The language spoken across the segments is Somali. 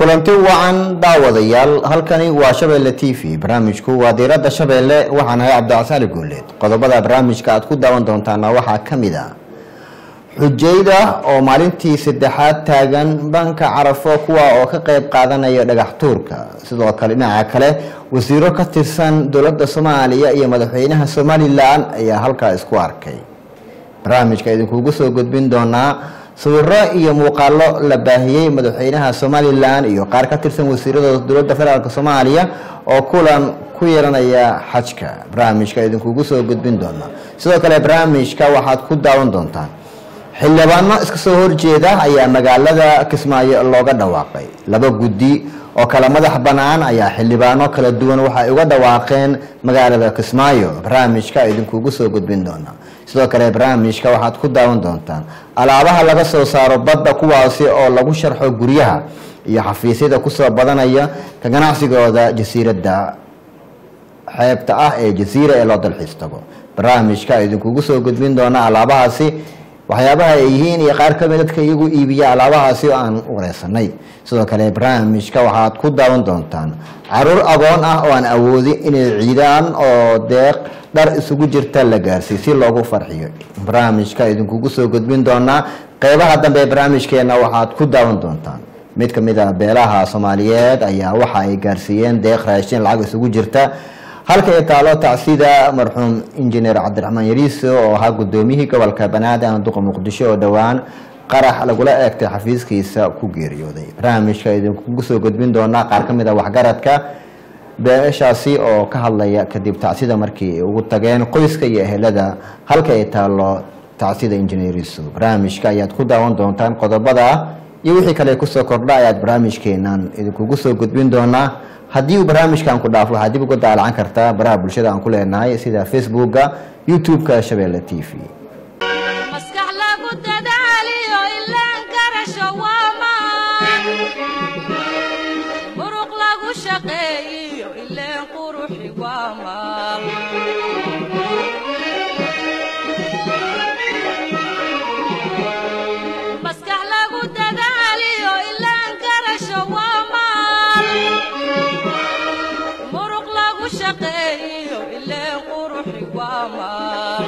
kulanti wacan daawadayaal halkani waa shabeelle t v barnaamijku waa diiradda shabeelle waxaan ahay cabdicasali guuleed qodobada barnaamijka aad ku daawan doontaana waxaa ka mid a xujayda oo maalintii saddexaad taagan banka carafo kuwa oo ka qeyb qaadanaya dhagax tuurka sidoo kale dhinaca kale wasiiro ka tirsan dowladda soomaaliya iyo madaxweynaha somalilan ayaa halkaa isku arkay barnaamijka idinkugu soo gudbin doonaa sawiro iyo muuqaalo la baahiyey madaxweynaha somalilan iyo qaar ka tirsan wasiirada dowladda federaalk soomaaliya oo kulan ku yeelanaya xajka barnaamijka idinkugu soo gudbin doona sidoo kale barnaamijka waxaad ku daawan doontaan xildhibaano iska soo horjeeda ayaa magaalada kismaayo looga dhawaaqay laba guddi oo kala madax bannaan ayaa xildhibaano kala duwan waxay uga dhawaaqeen magaalada kismaayo barnaamijka idinkugu soo gudbin doona sidoo kale barnaamijka waxaad ku daawan doontaan alaabaha laga soo saaro badda kuwaasi oo lagu sharxo guryaha iyo xafiisyada kusoo badanaya ka ganacsigooda jasiiradda xeebta ah ee jasiira ee loo dalxiis tago barnaamijka idinkugu soo gudbin doona alaabahaasi waxyaabaha ay yihiin iyo qaar kamid dadka iyagu iibiya alaabahaasi oo aan wareysanay sidoo kale barnaamijka waxaad ku daawan doontaan caruur agoon ah oo aan awoodin inay ciidaan oo deeq dhar isugu jirta la gaarsiiy si loogu farxiyo barnaamijka idinkugu soo gudbin doonaa qeybaha dambe ee barnaamijkeena waxaad ku daawan doontaan mid kamid a beelaha soomaaliyeed ayaa waxa ay gaarsiiyeen deeq raashin lacag isugu jirta halka ay taalo tacsida marxuum injineer cabdiraxmaan yariiso oo ahaa gudoomiyihii gobolka banaadir ama duqa muqdisho oo dhowaan qarax lagula eegtay xafiiskiisa ku geeriyooday barnaamijka idinkugu soo gudbin doonaa qaar ka mid a waxgaradka beeshaasi oo ka hadlaya kadib tacsida markii ay ugu tageen qoyska iyo ehelada halka ay taalo tacsida injineer yariiso barnaamijka ayaad ku daawan doontaan qodobada iyo wixii kale kusoo kordha ayaad barnaamijkeenan idinkugu soo gudbin doonaa haddii uu barnaamijkan ku dhaafo waxaad dib uga daalacan kartaa baraha bulshada aan ku leenahay sida facebooka youtube-ka shabeelle t v maskax lagu dadaaliyo ilaan garasho waamaan muruq lagu shaqeeyiyo ileen quruxi waamaan maskax lagu dadaaliyo ilaan garasho waamaan muruq lagu shaqeeyiyo ileen quruxi waamaan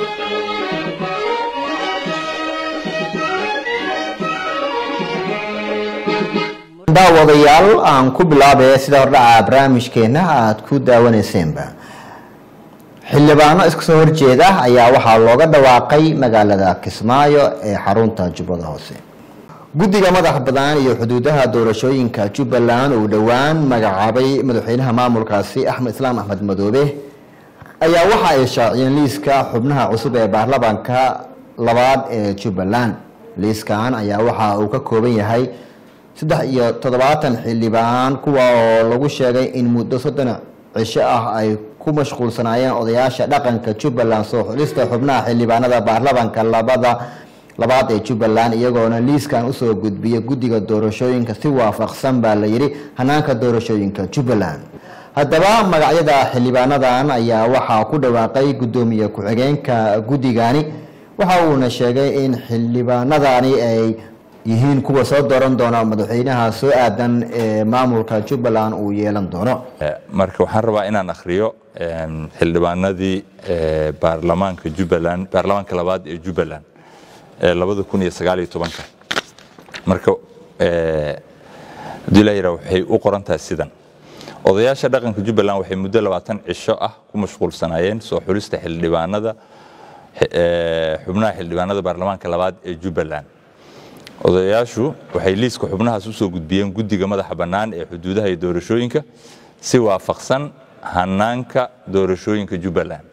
daawadayaal aan ku bilaabaya sida hordhaca barnaamijkeena aada ku daawaneyseenba xildhibaano iska soo horjeeda ayaa waxaa looga dhawaaqay magaalada kismaayo ee xarunta jubbada hoose guddiga madax badan iyo xuduudaha doorashooyinka jubbaland uu dhowaan magacaabay madaxweynaha maamulkaasi axmed islaam axmed madoobe ayaa waxa ay shaaciyeen liiska xubnaha cusub ee baarlamaanka labaad ee jubbaland liiskan ayaa waxa uu ka kooban yahay saddex iyo toddobaatan xildhibaan kuwa oo lagu sheegay in muddo soddon cisho ah ay ku mashquulsanaayeen odayaasha dhaqanka jubbaland soo xulista xubnaha xildhibaanada baarlamaanka labada labaad ee jubbaland iyagoona liiskan usoo gudbiya guddiga doorashooyinka si waafaqsan baa la yidhi hanaanka doorashooyinka jubbaland haddaba magacyada xildhibaanadan ayaa waxaa ku dhawaaqay guddoomiye ku-xigeenka guddigani waxa uuna sheegay in xildhibaanadani ay yihiin kuwa soo dooran doona madaxweynaha soo aadan ee maamulka jubbaland uu yeelan doono marka waxaan rabaa inaan akhriyo xildhibaanadii baarlamaanka jubbaland baarlamaanka labaad ee jubbaland ee labada kun iyo sagaal iyo tobanka marka haddii la yidhaha waxay u qoran tahay sidan odayaasha dhaqanka jubbaland waxay muddo labaatan cisho ah ku mashquulsanaayeen soo xulista xildhibaanada xubnaha xildhibaanada baarlamaanka labaad ee jubbaland odayaashu waxay liiska xubnahaas usoo gudbiyeen guddiga madaxa bannaan ee xuduudaha iyo doorashooyinka si waafaqsan hanaanka doorashooyinka jubbaland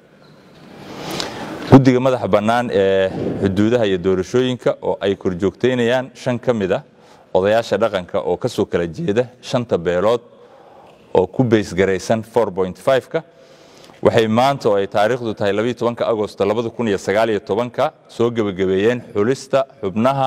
guddiga madaxa bannaan ee xuduudaha iyo doorashooyinka oo ay korjoogteynayaan shan ka mid ah odayaasha dhaqanka oo ka soo kala jeeda shanta beelood oo ku beysgaraysan ka waxay maanta oo ay taariikhdu tahay agosto ka soo gebagabeeyeen xulista xubnaha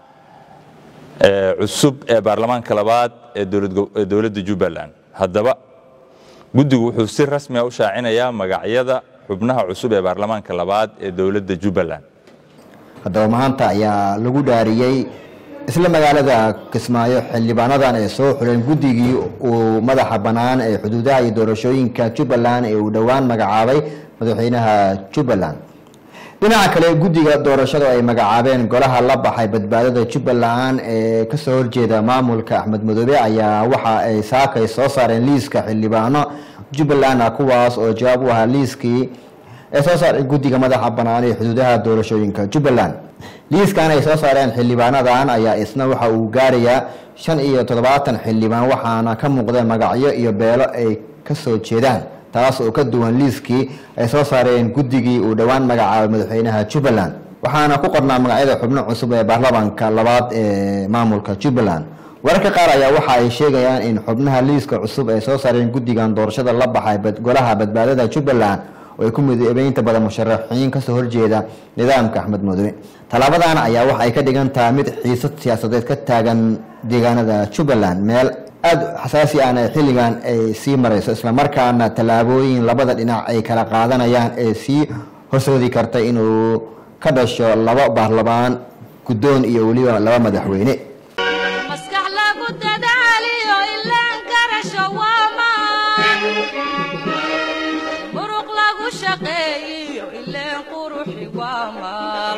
cusub ee baarlamaanka labaad ee dowladda jubbaland haddaba guddigu wuxuu si rasmia u shaacinayaa magacyada xubnaha cusub ee baarlamaanka labaad ee dowladda jubbaland haddaba maanta ayaa lagu dhaariyey isla magaalada kismaayo xildhibaanadan ay soo xuleen guddigii uu madaxa bannaan ee xuduudaha iyo doorashooyinka jubbaland ee uu dhowaan magacaabay madaxweynaha jubbaland dhinaca kale guddiga doorashada ay magacaabeen golaha la baxay badbaadada jubbaland ee kasoo horjeeda maamulka axmed madoobe ayaa waxa ay saakay soo saareen liiska xildhibaano jubbaland ah kuwaas oo jawaab u ahaa liiskii ee soo saaray guddiga madaxa bannaan ee xuduudaha doorashooyinka jubbaland liiskan ay soo saareen xildhibaanadan ayaa isna waxa uu gaarayaa shan iyo toddobaatan xildhibaan waxaana ka muuqdeen magacyo iyo beelo ay kasoo jeedaan taas oo ka duwan liiskii ay soo saareen guddigii uu dhowaan magacaabay madaxweynaha jubbaland waxaana ku qornaa magacyada xubno cusub ee baarlamaanka labaad ee maamulka jubbaland wararka qaar ayaa waxa ay sheegayaan in xubnaha liiska cusub ay soo saareen guddigan doorashada la baxay golaha badbaadada jubbaland oo ay ku midoobeen inta badan musharaxiin kasoo horjeeda nidaamka axmed madoobe tallaabadan ayaa waxa ay ka dhigan tahay mid xiisad siyaasadeed ka taagan deegaanada jubbaland meel aada xasaasi ahna xilligan ay sii marayso islamarkaana tallaabooyin labada dhinac ay kala qaadanayaan ee sii horsoodi karta inuu ka dhasho laba baarlamaan guddoon iyo weliba laba madaxweyne maskax lagu dadaaliyo ilaan garasho waa maan muruq lagu shaqeeyiyo ileen quruxi waa maal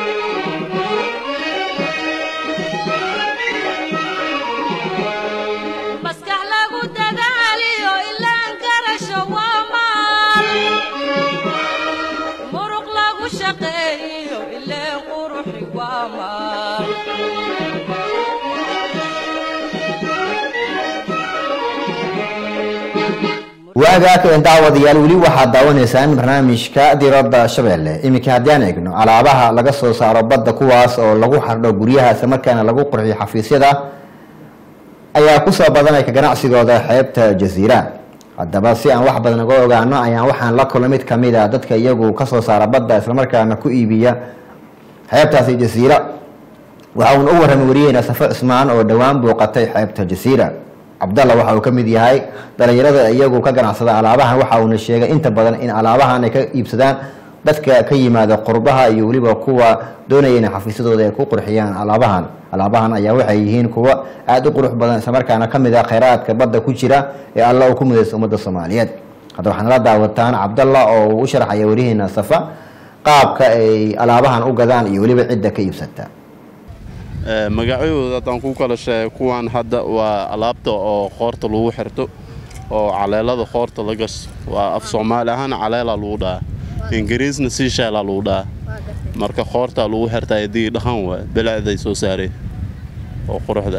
maskax lagu dadaaliyo ilaan garasho waa maal muruq lagu shaqeeyiyo ileen quruxi waa maal waagaa keen daawadayaal weli waxaad daawanaysaan barnaamijka diradda shabeelle iminka haddii aan eegno alaabaha laga soo saaro badda kuwaas oo lagu xardho guryaha islamarkaana lagu qurxiyo xafiisyada ayaa kusoo badanaya ka ganacsigooda xeebta jasiira haddaba si aan wax badan uga ogaano ayaan waxaan la kulmay mid kamid a dadka iyagu kasoo saara badda islamarkaana ku iibiya xeebtaasi jasiira waxa uuna u warramay wariyeena safo cismaan oo dhowaan booqatay xeebta jasiira cabdalla waxa uu ka mid yahay dhalinyarada iyagu ka ganacsada alaabahan waxa uuna sheegay inta badan in alaabahan ay ka iibsadaan dadka ka yimaada qurbaha iyo weliba kuwa doonaya inay xafiisyadooda ay ku qurxiyaan alaabahan alaabahan ayaa waxay yihiin kuwa aada u qurux badan islamarkaana kamid ah kheyraadka badda ku jira ee alla uu ku mudaysa ummadda soomaaliyeed hadda waxaad nala daawataan cabdalla oo uu u sharxaya warihiina safa qaabka ay alaabahan u gadaan iyo weliba cidda ka iibsata magacyahooda haddaan ku kala sheegay kuwan hadda waa alaabta oo qoorta lagu xirto oo caleelada qoorta la gasto waa af soomaali ahaan caleela lagu dhahaa ingiriisna siisheela lagu dhahaa marka qoorta lagu xirtaa haddii dhaqan waa bilicday soo saareen oo quruxda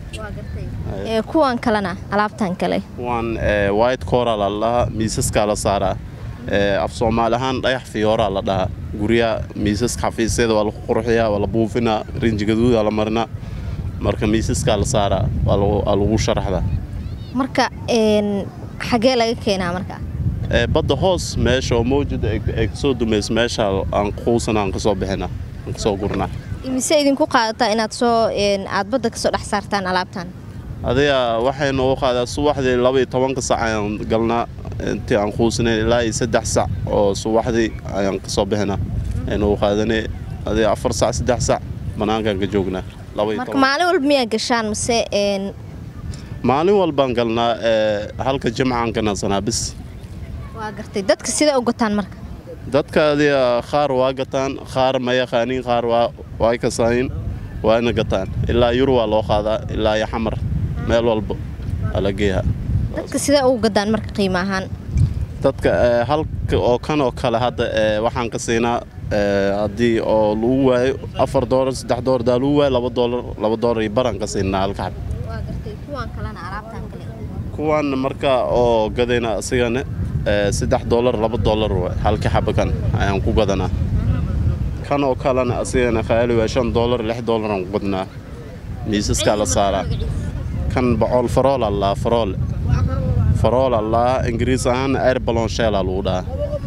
ee kuwan kalena alaabtan kale kuwan white coral la dhahaa miisaskaa la saaraa af soomaali ahaan dhagax fiyooraa la dhahaa guryaha miisaska xafiisyada waa lagu qurxiyaa waa la buufinaa rinji gaduudaa la marinaa marka miisaskaa la saaraa waa lagu sharaxdaa marka xagee laga keenaa marka badda hoos meesha oo mawjada ay kasoo dumayso meesha aan quusana aan kasoo bixina aan kasoo gurnaa imise idinku qaadataa inaad soo aad badda kasoo dhex saartaan alaabtan adiga waxay noogu qaadaa subaxdii laba iyo tobanka sac ayaan galnaa intii aan quusanayn ilaa iyo saddex sac oo subaxdii ayaan kasoo bixinaa ay noogu qaadanay adiga afar sac saddex sac bannaankaan ka joognaa marka maalin walba miyaa gashaan mase maalin walbaan galnaa halka jimcaan ka nasanaa bis waa gartay dadka sidee u gataan marka dadka adiga qaar waa gataan qaar ma yaqaaniin qaar waa kasaayin waana gataan ilaa yur waa loo qaadaa ilaa iyo xamar meel walba waa la geeyaa dadka sidee ugu gadaan marka qiimo ahaan dadka halka oo kan oo kale hadda waxaan ka siinaa haddii oo lagu waayo afar doolar saddex doolar daa lagu waayo laba doolar laba doolar iyo baraan ka siinaa halka xab kuwan marka oo gadayna asigana saddex doolar laba doolar waay halka xaba kan ayaan ku gadanaa kan oo kalena asigana khayaali waa shan doolar lix doolar aan ku gadnaa miisaskaa la saaraa kan bocool farool allaa farool farool allaa ingiriis ahaan air balon sheela lagu dhahaa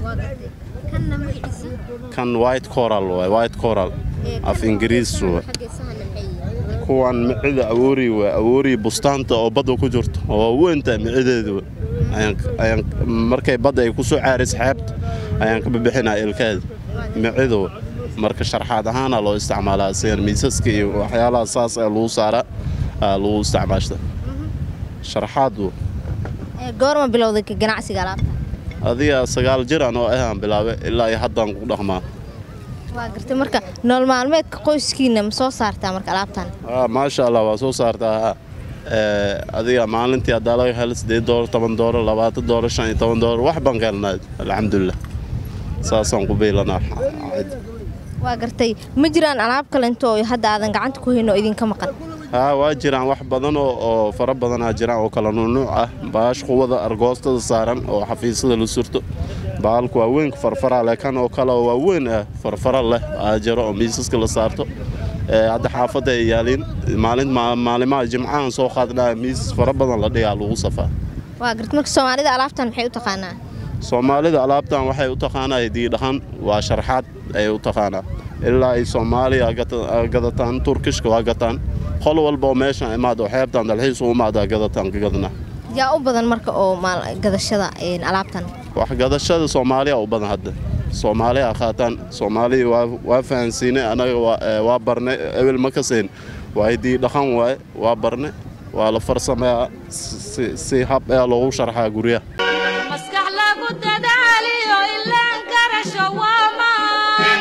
kan white coral waay white coral af ingiriis waay kuwan micida awoori waa awoori bustaanta oo badda ku jirto oo weynta micideedu ayaan markay badda ay ku soo caaris xeebta ayaan ka bixinaa ilkeeda micidu marka sharxaad ahaana loo isticmaalaa asigan miisaska iyo waxyaalaha saas ee lagu saaraa aa lagu isticmaashta sharxaadu Ee, goorma bilowday ka ganacsiga alaabtan adiga sagaal jir aan oo ahaan bilaabay ilaa iyo haddaan ku dhaqmaa waa gartay marka nool maalmeedka qoyskiina ma soo saartaa marka alaabtan Ah, maasha allah waa soo saartaa Eh, adiga maalintii haddaa laga helo sideed doolar toban doolar labaatan doolar shan iyo toban doolar wax baan ka helnaa alxamdulilah saasaan ku biilanaa waa gartay ma jiraan alaab kale intoo hadda aadan gacanta ku hayno oo idinka maqan haa waa jiraan wax badan oo oo fara badanaa jiraan oo kala nuunuuc ah baash quwada argoostada saaran oo xafiisyada la surto baalku waa weynka farfara leh kan oo kale oo waa weyn ah farfara leh aa jiro oo miisaska la saarto Eh, hadda xaafadda ay yaaliin maalin ma- maalimaha jimcahan soo qaadnaa miisas fara badan la dhigaa lagu safaa waa gartay marka soomaalida alaabtan maxay u taqaanaa soomaalida alaabtan waxay u taqaanaa hidii dhaqan waa sharxaad ayay u taqaanaa ilaa ay soomaaliya gata- gadataan turkishka waa gataan qol walba oo meeshan imaado xeebtan dalxiis u imaadaa gadataan ka gadna yaa u badan marka oo maal- gadashada een, alaabtan wax gadashada soomaaliya u badan hadda soomaaliya qaataan soomaaliya waa waa fahansiinay anaga waa eh, waa barnay ebel ma kasayn waa hidii dhaqan waaye waa barnay waa la farsameeyaa si- si- si hab ee loogu sharxaa guryaha maskax lagu dadaaliyo ilaan garasho waa maan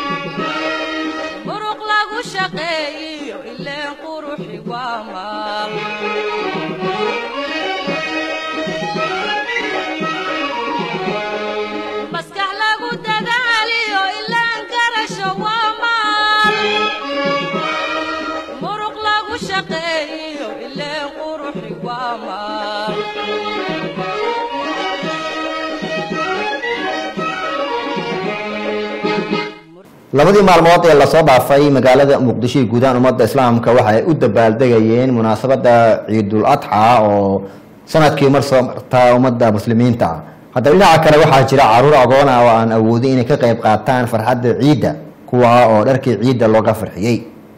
muruq lagu shaqeeyiyo ileen quruxi waa maal maskax lagu dadaaliyo ilaan garasho waa maal muruq lagu shaqeeyiyo ileen quruxi waa maal labadii maalmood ee lasoo dhaafay magaalada muqdisho iyo guudahaan ummadda islaamka waxa ay u dabaaldegayeen munaasabadda ciidul adxa oo sanadkii mar soo marta ummadda muslimiinta haddaba dhinaca kale waxaa jira caruur agoon ah oo aan awoodin inay ka qayb qaataan farxadda ciidda kuwa oo dharkii ciidda looga farxiyey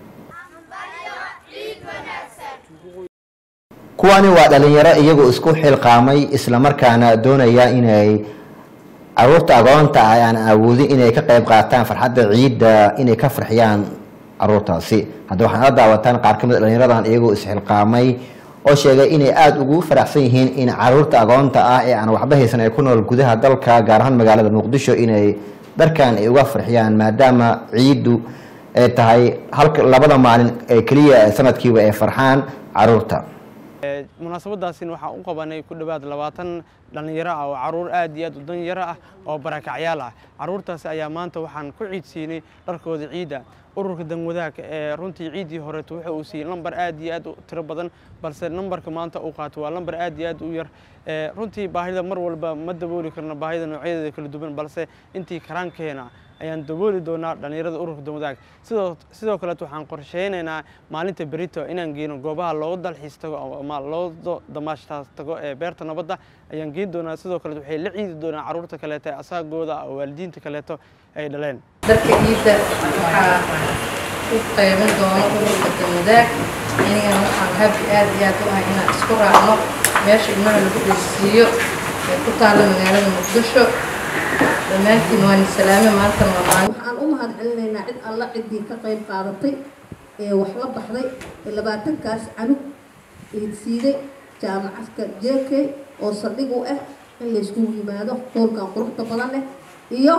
kuwani waa dhalinyaro iyagoo isku xilqaamay islamarkaana doonaya inay caruurta agoonta ah aan awoodin inay ka qayb qaataan farxadda ciidda inay ka farxiyaan caruurtaasi hadda waxaan la daawataan qaar ka mid a dhalinyaradan iyagoo isxilqaamay oo sheegay inay aada ugu faraxsan yihiin in caruurta agoonta ah ee aan waxba haysan ay ku nool gudaha dalka gaar ahaan magaalada muqdisho inay dharkan ay uga farxiyaan maadaama ciiddu ay tahay halka labada maalin ee keliya ee sanadkiiba ay farxaan caruurta Ee, munaasabadaasina waxaan u qabanay ku dhowaad labaatan dhallinyaro ah oo caruur aad iyo aad u danyaro ah oo barakacyaal ah caruurtaasi ayaa maanta waxaan ku ciidsiinay dharkooda ciidda ururka danwadaagka ee runtii ciiddii horeeto wuxa uu siiyey lambar aad iyo aad u tiro badan balse lambarka maanta uu qaato waa lambar aad iyo aad u yar Ee, runtii baahida mar walba ma dabooli karno baahida noocyadeeda kala duwan balse intii karaankeena ayaan dabooli doonaa dhallinyarada ururka danwadaag sidoo sidoo kaleet waxaan qorsheynaynaa maalinta berito inaan geeno goobaha loo dalxiis tago ama loo do- damaashtaas tago ee beerta nabadda ayaan geen doonaa sidoo kaleet waxay la ciidi doonaa caruurta kaleeto ee asaagooda oo waalidiinta kaleeto ay dhaleen darka ciidda waxaa u qayban doono ururka damadaag anigana waxaan habi aad iyo aad u ahay inaan isku raacno meesha ilmaha lagu dhegsiiyo ee ku taalla magaalada muqdisho dhammaantiin waan salaame maantana waa maalin waxaan u mahad celinaynaa cid alla ciddii ka qayb qaadatay ee wax la baxday ee labaatankaas canug eedsiiday jaamacadka jk oo saldhig u ah in layskugu yimaado hoolkan quruxda badan leh iyo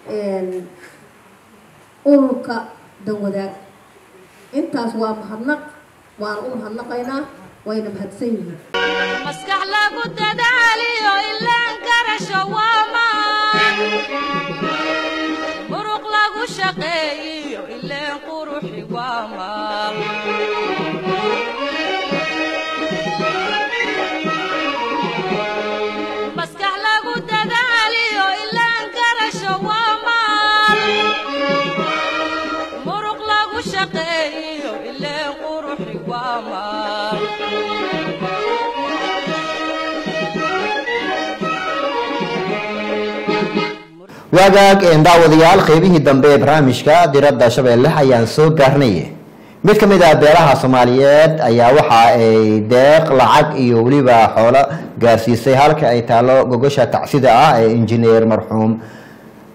ururka danwadaag intaas waa mahadnaq waan u mahadnaqaynaa wayna mahadsan yihiin maskax lagu dadaaliyo ilaan garasho waa maan muruq lagu shaqeeyiyo ileen quruxi waa maal maskax lagu dadaaliyo ilaan garasho waa maal muruq lagu shaqeeyiyo ileen quruxi waa maal waagaag een daawadayaal qeybihii dambe ee barnaamijka diradda shabeelle ayaan soo gaarnay mid ka mid ah beelaha soomaaliyeed ayaa waxa ay deeq lacag iyo weliba xoolo gaarsiisay halka ay taalo gogosha tacsida ah ee injineer marxuum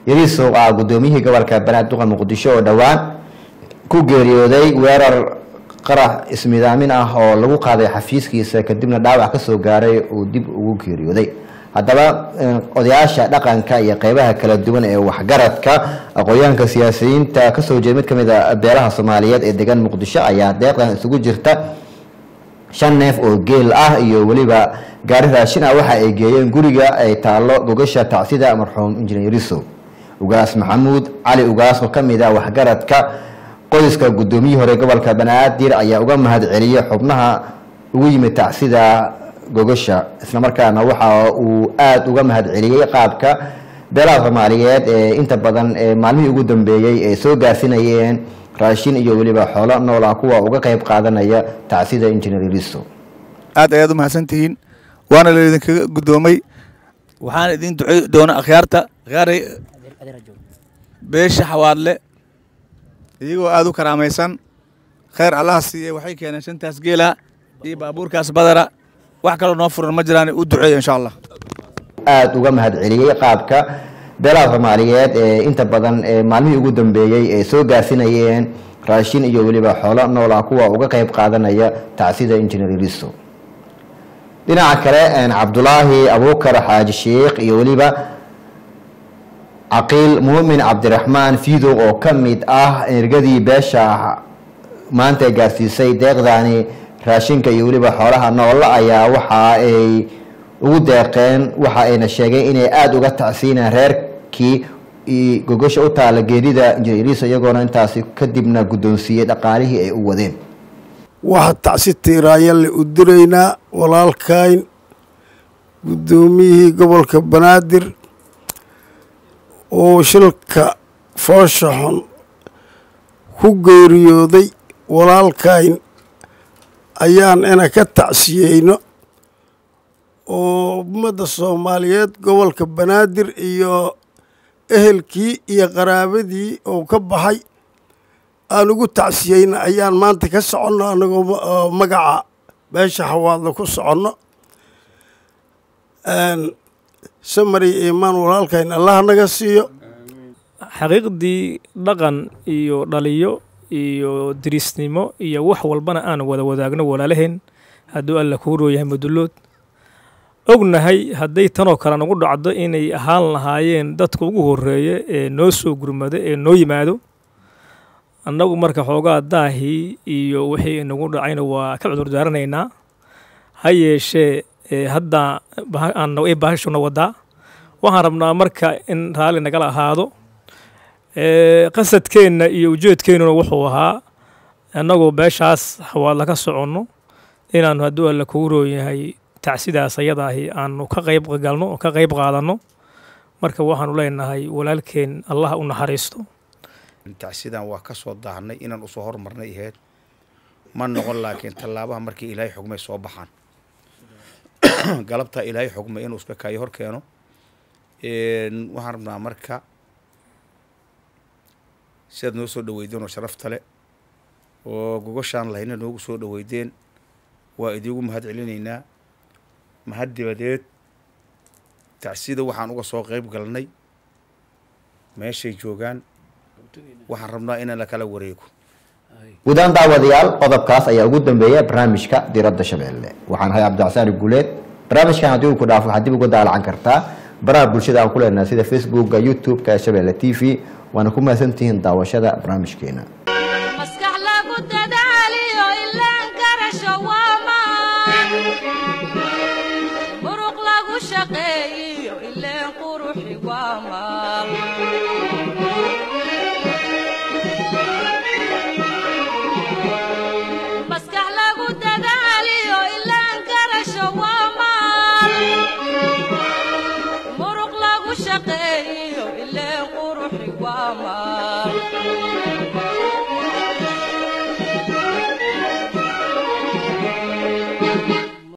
yariisow ah gudoomiyihii gobolka banaadir duqa muqdisho oo dhowaan ku geeriyooday weerar qarax ismidaamin ah oo lagu qaaday xafiiskiisa kadibna dhaawac kasoo gaaray uu dib ugu geeriyooday haddaba odayaasha dhaqanka iyo qeybaha kala duwan ee waxgaradka aqoonyahanka siyaasiyiinta kasoo jeeda mid kamid a beelaha soomaaliyeed ee degan muqdisho ayaa deeqdan isugu jirta shan neef oo geel ah iyo weliba gaari raashin ah waxa ay geeyeen guriga ay taalo gogasha tacsida marxuum injineer yarisow ugaas maxamuud cali ugaas oo kamid ah waxgaradka qoyska gudoomiyihii hore gobolka banaadir ayaa uga mahad celiyey xubnaha ugu yimid tacsida gogasha islamarkaana waxa uu aada uga mahad celiyey qaabka beelaha soomaaliyeed ee inta badan ee maalmihii ugu dambeeyey ay soo gaarsinayeen raashin iyo weliba xoolo nool ah kuwa uga qeyb qaadanaya tacsida injineer yariso aad ayaad u mahadsantihiin waana laydinkaga guddoomay waxaana idin ducey doona akhyaarta akhyaarey beesha xawaadle iyagoo aada u karaamaysan khayr allaha siiyey waxay keeneen shantaas geela iyo baabuurkaas badara wax kaloo noo furan ma jiraan u duceeya insha allah aada uga mahad celiyey qaabka beelaha soomaaliyeed ee inta badan ee maalmihii ugu dambeeyey ay soo gaarsinayeen raashin iyo weliba xoolo nool ah kuwa uga qeyb qaadanaya tacsida injineer yariso dhinaca kale cabdulaahi abuukar xaaji sheikh iyo weliba caqiil muumin cabdiraxmaan fiidow oo ka mid ah ergadii beesha maanta gaarsiisay deeqdani raashinka iyo weliba xoolaha noolla ayaa waxa ay ugu deeqeen waxa ayna sheegeen inay aada uga tacsiinaan reerkii gogosha u taala geerida injineeriisa iyagoona intaasi kadibna guddoonsiiyey dhaqaalihii ay u wadeen waxaa tacsi tiiraanyalle u diraynaa walaalkayn guddoomiyihii gobolka banaadir oo shilka foosha xun ku geeriyooday walaalkayn ayaan ina ka tacsiyeyno oo ummadda soomaaliyeed gobolka banaadir iyo ehelkii iyo qaraabadii oo ka baxay aan ugu tacsiyeyna ayaan maanta ka soconno anagoo magaca beesha xawaadla ku soconno samari imaan walaalkayn allah naga siiyo xaqiiqdii dhaqan iyo dhaliyo iyo dirisnimo iyo wax walbana aan wada wadaagno walaalaheen hadduu alla kuu rooyahay mudullood ognahay hadday tanoo kale nagu dhacdo inay ahaan lahaayeen dadka ugu horeeya ee noo soo gurmado ee noo yimaado annagu marka xoogaa daahii iyo wixii inagu dhacayna waa ka cudur daaranaynaa ha yeeshee hadda ay baahashuna wadaa waxaan rabnaa marka in raalli nagala ahaado qasadkeenna iyo ujeedkeennuna wuxuu ahaa annagoo beeshaas xawaadla ka soconno inaannu hadduu alla kugu rooyahay tacsidaas ayadaahi aanu ka qayb galno oo ka qayb qaadanno marka waxaanu leenahay walaalkeen allah u naxariisto tacsidan waa ka soo daahnay inaan usoo hormarnay ahayd ma noqon laakiin tallaabaha markii ilaahay xugmay soo baxaan galabtaa ilaahay xugmay inuu iska kaayo hor keeno waxaan rabnaa marka sidaad noo soo dhaweydeen oo sharafta le oo gogoshaan lahayna noogu soo dhaweydeen waa idiigu mahad celinaynaa mahad dibadeed tacsida waxaan uga soo qayb galnay meeshay joogaan waxaan rabnaa inaan la kala wareego guudaan daawadayaal qodobkaas ayaa ugu dambeeya barnaamijka diradda shabeelle waxaan ahay cabdicasaani guuleed barnaamijkan haddii uu ku dhaafo waxaad dib uga daalacan kartaa baraha bulshada aan ku leenahay sida facebooka youtube-ka ee shabeelle t v waana ku mahadsantihiin daawashada barnaamijkeena maskax lagu dada